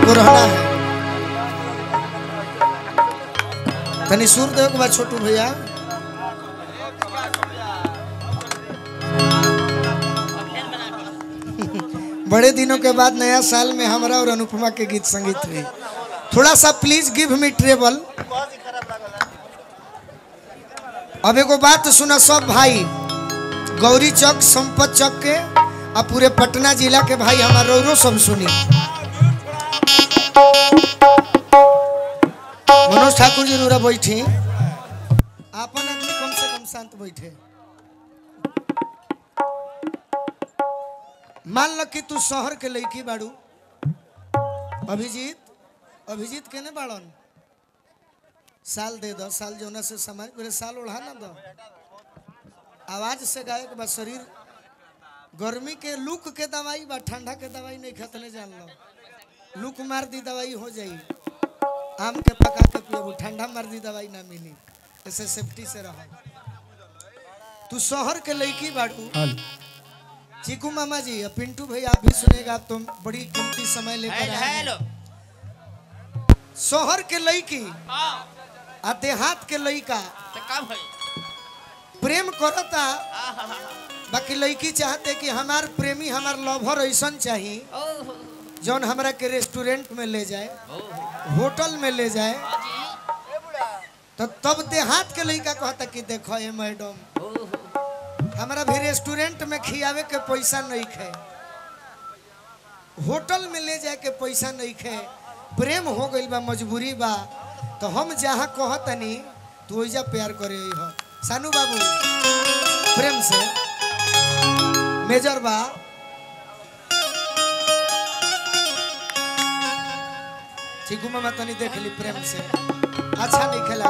आपको रहना है तनी सुर दे के बाद छोटू भैया बड़े दिनों के बाद नया साल में हमारा और अनुपमा के गीत संगीत हुई थोड़ा सा प्लीज गिव मी ट्रेबल अब एगो बात सुना सब भाई गौरी चौक संपत चौक के आ पूरे पटना जिला के भाई हमारा रो सब सुनी मनोज ठाकुर जी रूरा बैठी आपन आदमी कम से कम शांत बैठे मान लो कि तू शहर के लड़की बाड़ू अभिजीत अभिजीत केने बाड़न साल दे दो साल जोना से समाज मेरे साल ओढ़ा ना दो आवाज से गायक बा शरीर गर्मी के लूक के दवाई बा ठंडा के दवाई नहीं खतने जान लो लूक मार दी दवाई हो जाई आम के पका के पियो ठंडा मार दी दवाई ना मिली ऐसे सेफ्टी से रहो तू शहर के लड़की बाड़ू चीकू मामा जी और पिंटू भाई आप भी सुनेगा आप तुम बड़ी कीमती समय लेकर आए हैं। हेलो शहर के लड़की हाँ आ देहात के लड़का तो कब है प्रेम करता आहा, बाकी लड़की चाहते कि हमार प्रेमी हमार लवर ऐसन चाहिए ओहो, जौन हमरा के रेस्टोरेंट में ले जाए ओहो, होटल में ले जाए हाँ जी, तो तब देहात के लड़का कहता कि देखो ये मैडम ओहो, हमारा भी रेस्टोरेंट में खियावे के पैसा नहीं खे होटल में ले जाए के पैसा नहीं खे प्रेम हो गइल बा मजबूरी बा तो हम जहाँ कहतनी तू ओइजा प्यार करे हो सानू बाबू प्रेम से मेजर बा चीकू मामा तनी देख ली प्रेम से अच्छा नहीं खेला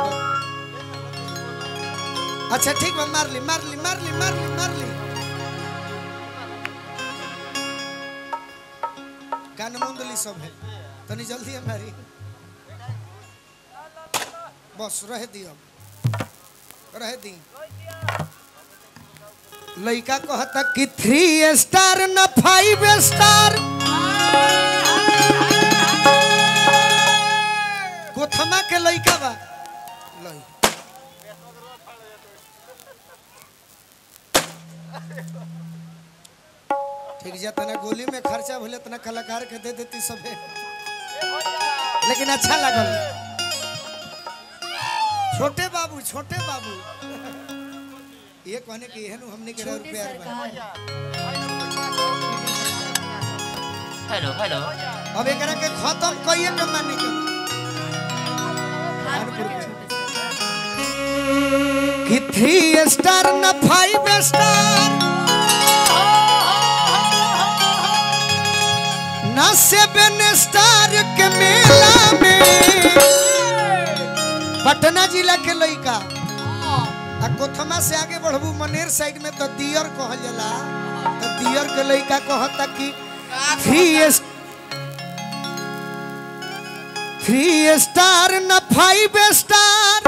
अच्छा ठीक बा मार ली मार ली मार ली मार ली मार ली कान मुंदली सब है तनी जल्दी हमारी बस रह दियो रह दी लड़का कहता कि थ्री स्टार न फाइव स्टार कोथमा के लड़का बा लई ठीक जा तना गोली में खर्चा भले तना कलाकार के दे देती सबे लेकिन अच्छा लगल छोटे बाबू छोटे बाबू ये कहने की एहन हमने के रुपया हेलो हेलो अब एकरा के खत्म कइए के माने के कि थ्री स्टार न फाइव स्टार न सेवन स्टार के मेला में पटना जिला के लइका आ कोथमा से आगे बढ़बू मनेर साइड में तो दियर कहल जाला तो दियर के लइका कहता कि थ्री थ्री स्टार न फाइव स्टार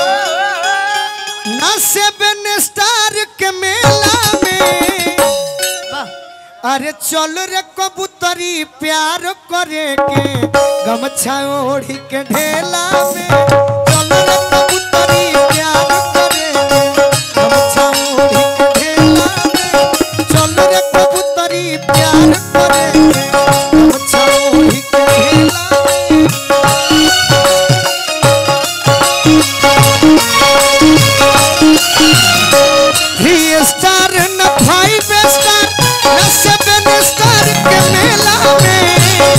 न सेवन स्टार के मेला में अरे चल रे कबूतरी प्यार करे के गमछा ओढ़ी के ढेला में चल रे कबूतरी प्यार करे के गमछा ओढ़ी के ढेला में चल रे कबूतरी प्यार करे के गमछा ओढ़ी के ढेला में थ्री स्टार न फाइव स्टार न सेवन स्टार के मेला में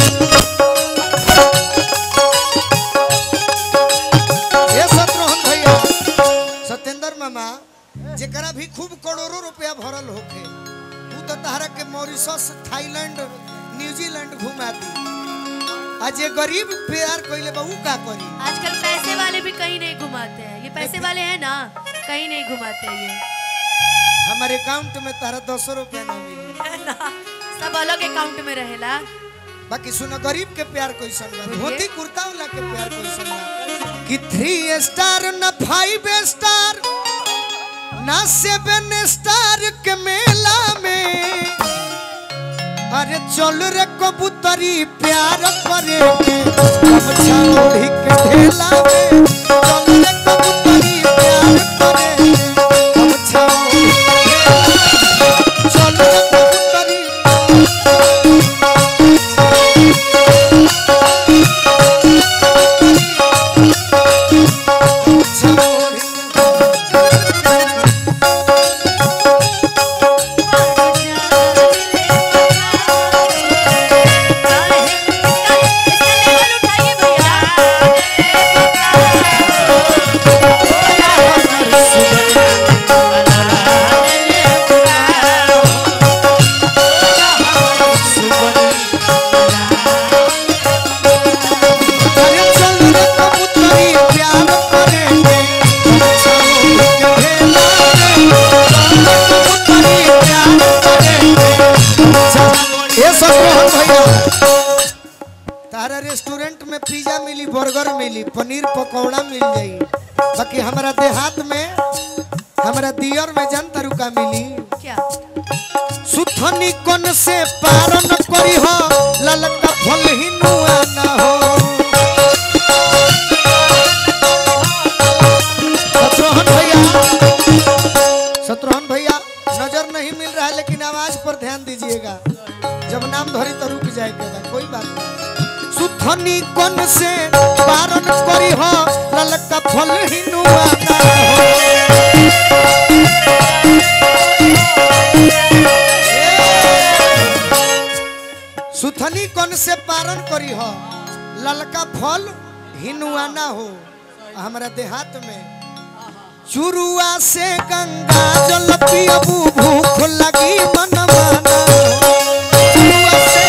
ये शत्रुघ्न भैया सत्येंद्र मामा जेकरा भी खूब करोड़ों रुपया भरल होखे ऊ तो तहरा के मॉरिशस थाईलैंड न्यूजीलैंड घुमा दी आ जे गरीब प्यार कइले बा ऊ का करी आजकल पैसे वाले भी कहीं नहीं घुमाते हैं ये पैसे वाले हैं ना कहीं नहीं घुमाते हैं ये हमारे अकाउंट में तारा दस रुपया ना मिली सब अलग अकाउंट में रहेला बाकी सुनो गरीब के प्यार कैसन बा बोलिए। धोती कुर्ता वाला के प्यार कैसन बा कि थ्री स्टार न फाइव स्टार न सेवन स्टार के मेला में अरे चल रे कबूतरी प्यार करे के गमछा ओढ़ी के ढेला में चल रे कबूतरी प्यार करे के गमछा ओढ़ी के ढेला में चल रे कबूतरी गमछा ओढ़ी के अरे चल रे कबूतरी प्यार करे के गमछा ओढ़ी के ढेला में चल रे कबूतरी प्यार करे के गमछा ये सब रोहन भैया तारा रेस्टोरेंट में पिज्जा मिली बर्गर मिली पनीर पकौड़ा मिल जाई बाकी हमारा देहात में हमारा दियर में जन तरुका मिली क्या सुथनी कन से पारन करी हो ललका फल ही नुआ ना हो शत्रुघ्न भैया शत्रुघ्न भैया नजर नहीं मिल रहा है लेकिन आवाज पर ध्यान दीजिएगा जब नाम धरी तो रुक जाएगा कोई बात नहीं सुथनी कन से पारन करी हो ललका फल ही नुआ ना हो सुथनी कौन से पारण करी हो ललका फल हिनुआ ना हो हमारा देहात में चुरुआ से गंगा जल पियबू भूख लगी मनमाना चुरुआ से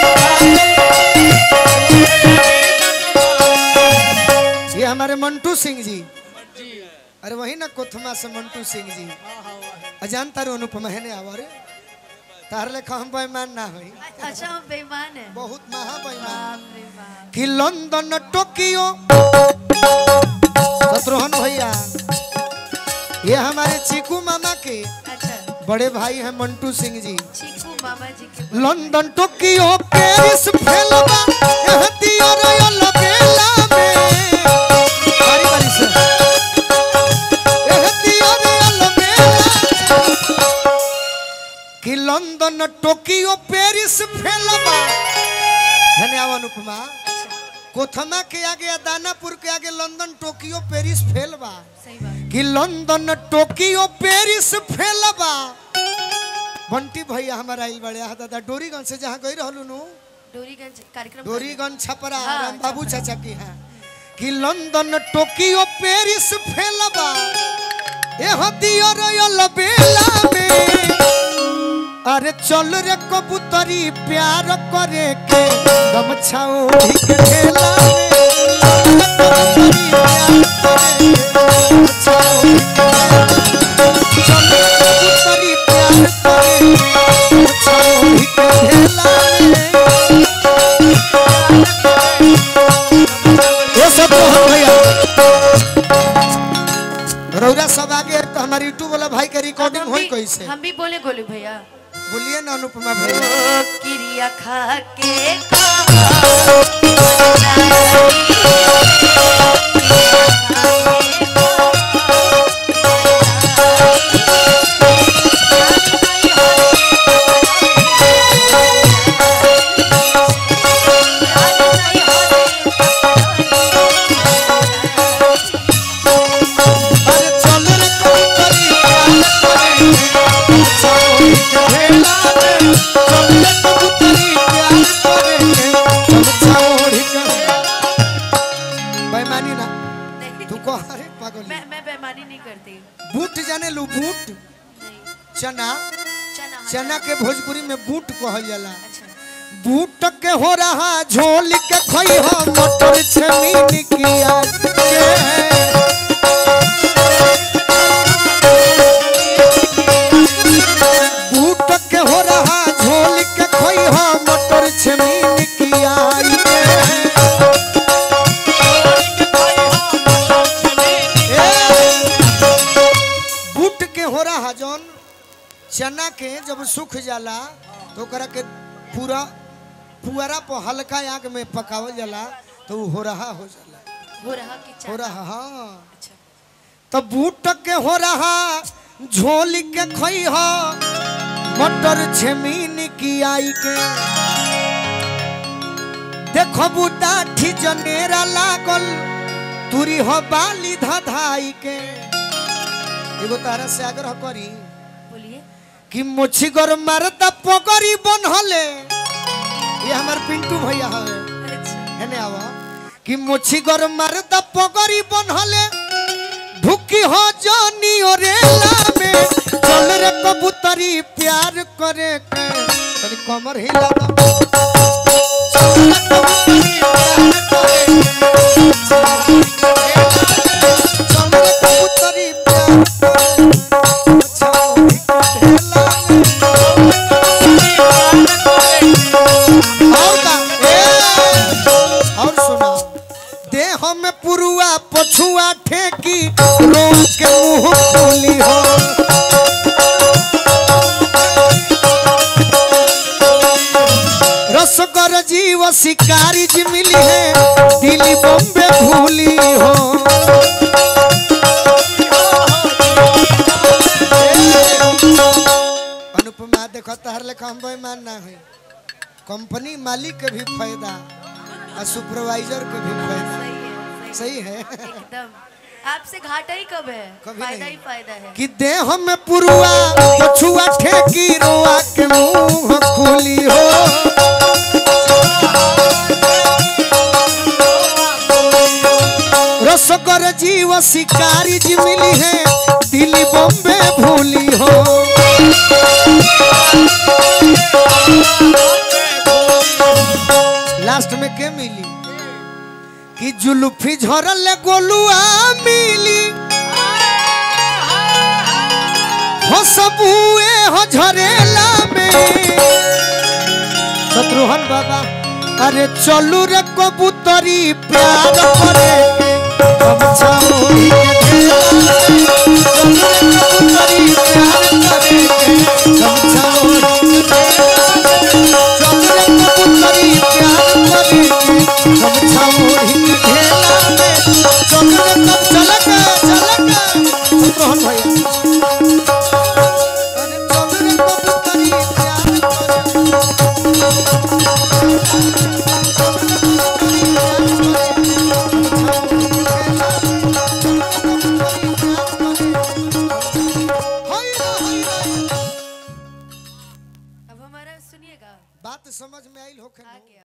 गंगा- ये हमारे मंटू सिंह जी अरे वही ना कोथमा से मंटू सिंह जी अजान तारू अनुपमा है ने आवारे तार लेखा हम बेईमान ना होई अच्छा हम बेईमान है बहुत महा बेईमान बाप रे बाप कि लंदन टोक्यो शत्रुघ्न भैया ये हमारे चीकू मामा के अच्छा बड़े भाई हैं मंटू सिंह जी चीकू मामा जी के लंदन टोक्यो पेरिस फेलबा यह दियो रयल बेला में बारी बारी से यह दियो रयल बेला कि लंदन टोक्यो पेरिस फेलबा धन्यवाद अनुपमा कोथमा के आगे या दानापुर के आगे लंदन टोक्यो पेरिस फेल बा सही बात कि लंदन टोक्यो पेरिस फेल बा बंटी भैया हमारा आइल बड़े हा दादा डोरीगंज से जहाँ गई रहलू नु डोरीगंज कार्यक्रम डोरीगंज छपरा हाँ, राम बाबू छपरा। चाचा की है कि लंदन टोक्यो पेरिस फेल बा एह दियो रयल बेला में अरे चल रे कबूतरी प्यार करे के गमछा ओढ़ी के ढेला में कबूतरी प्यार करे के गमछा ओढ़ी के ढेला में। चल रे कबूतरी प्यार करे के गमछा ओढ़ी के ढेला में ये सब तो हम भैया रौरा सब आगे तो हमारे यूट्यूब वाला भाई के रिकॉर्डिंग हम होई भी- कैसे हम भी बोले गोलू भैया बोलिए ना अनुपमा भैया किरिया खा के अरे चल रे कबूतरी प्यार करे के गमछा ओढ़ी के ढेला में चल रे कबूतरी प्यार करे के गमछा ओढ़ी के बेईमानी ना नहीं, तू को अरे पागल मैं मैं बेईमानी नहीं करती बूट जाने लू बूट नहीं चना चना हाँ, चना के भोजपुरी में बूट कहल जाला अच्छा बूट के हो रहा झोल के खई हो मटर छमीन किया के बूट के हो रहा झोल के खई हो मटर छमीन किया के बूट के हो रहा जौन चना के जब सूख जाला तो ओकरा के पूरा पुअरा पर हल्का आग में पकावल जाला तो उ हो रहा हो जाला हो रहा कि हो चाट रहा हाँ अच्छा तो बूट के हो रहा झोली के खोई हो मटर झमीन की आई के देखो बूटा ठी जनेरा लागल तुरी हो बाली धधाई के एगो तारा से आग्रह करी बोलिए कि मुछी गोर मरदा पोगरी बनहले ये हमार पिंटू भैया है अच्छा हेने आवा कि मुछी गोर मरदा पोगरी बनहले भूखी हो जानी ओरेला में चल रे कबूतरी प्यार करे के तनी कमर हिला दो चल रे कबूतरी प्यार करे के। चल रे कबूतरी प्यार करे के। छाओ हिला और का ए और सुना देह में पुरुआ पछुआ ठेकी रोज के मुंह खोली हो रसगर जीव शिकारी जी मिली है दिल्ली बॉम्बे भूली हो अनुपमा देखो तहर लेखा हम बेईमान ना है कंपनी मालिक के भी फायदा और सुपरवाइजर के भी फायदा सही है सही है एकदम आपसे घाटा ही कब है कभी फायदा नहीं। ही फायदा है कि देह में पुरुआ पछुआ ठेकी रोआ के मुंह खुली हो रसकर जीव शिकारी जी मिली है दिल्ली बॉम्बे भूली हो लास्ट में के मिली कि जुल्फी झरल गोलुआ मिली हो सबुए हो झरेला में शत्रुघ्न बाबा अरे चलू रे कबूतरी प्यार करे के हम छाओ के घेरा में। चलू रे